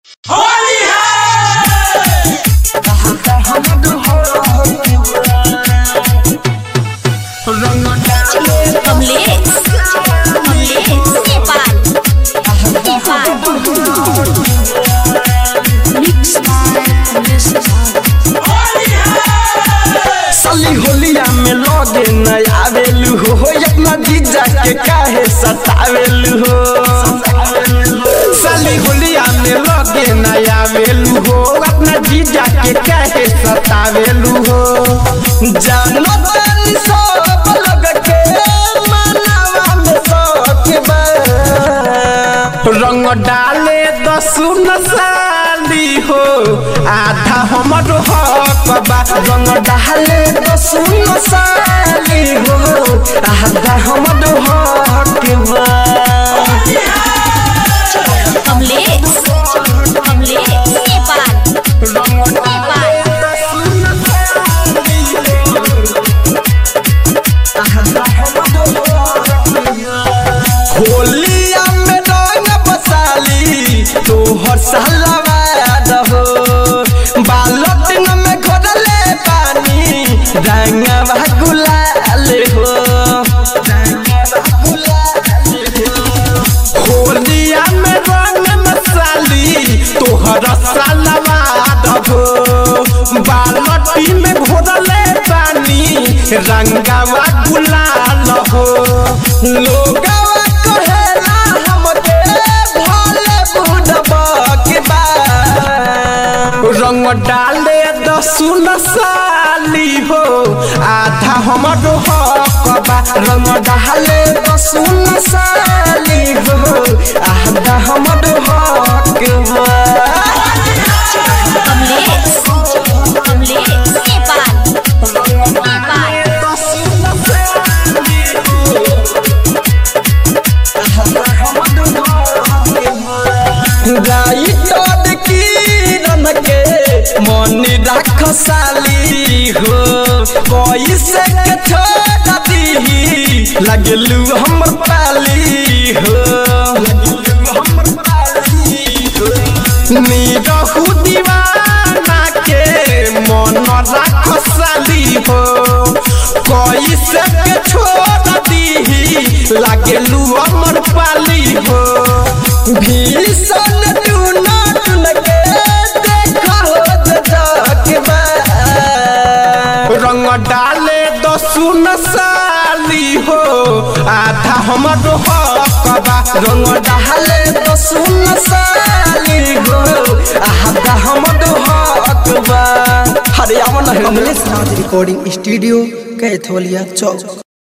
Kamlesh Kamlesh Nepal Nepal mix साली होलिया में लगे न आवेलू हो अपना जीजा के काहे सतावेलू हो साली होलिया में लगे न आवेलू हो अपना जीजा के काहे सतावेलू हो जानो तनी सब लग के मनावा में सौख बा रंग डाले दसुन साली हो आधा हमर हक बा रंग डाले दसुन साली हो आधा हमर हक बा कमलेश कमलेश नेपाल नेपाल होलिया में रंग बसाली तोहर सालवा रहो बालटिन में घोरले पानी रंगवा गुलाल हो होलिया में रंग मसाली तोहर सालवा रहो बालटी में घोरले पानी रंगवा गुलाल हो लोगवा कहेला हमके भले बुढ़बा के बा रंग डाले दसुन साली हो आधा हमर हक बा रंग डाले दसुन साली हो आधा हमर हक बा कमलेश कमलेश नेपाल नेपाल राइटर किरण के मन राख साली हो पैसे के छोड़ दी लगलू हमर पाली हो निरहु दीवाना के मन राख साली हो पैसे के छोड़ दी लगलू हमर पाली हो भीषण टूना टून के देखा हो जगबा रंग डाले दसुन साली हो आधा हमर हक बा रंग डाले दसुन साली हो आधा हमर हक बा हरियाणा कमलेश नाथ रिकॉर्डिंग स्टूडियो कैथोलिया चौक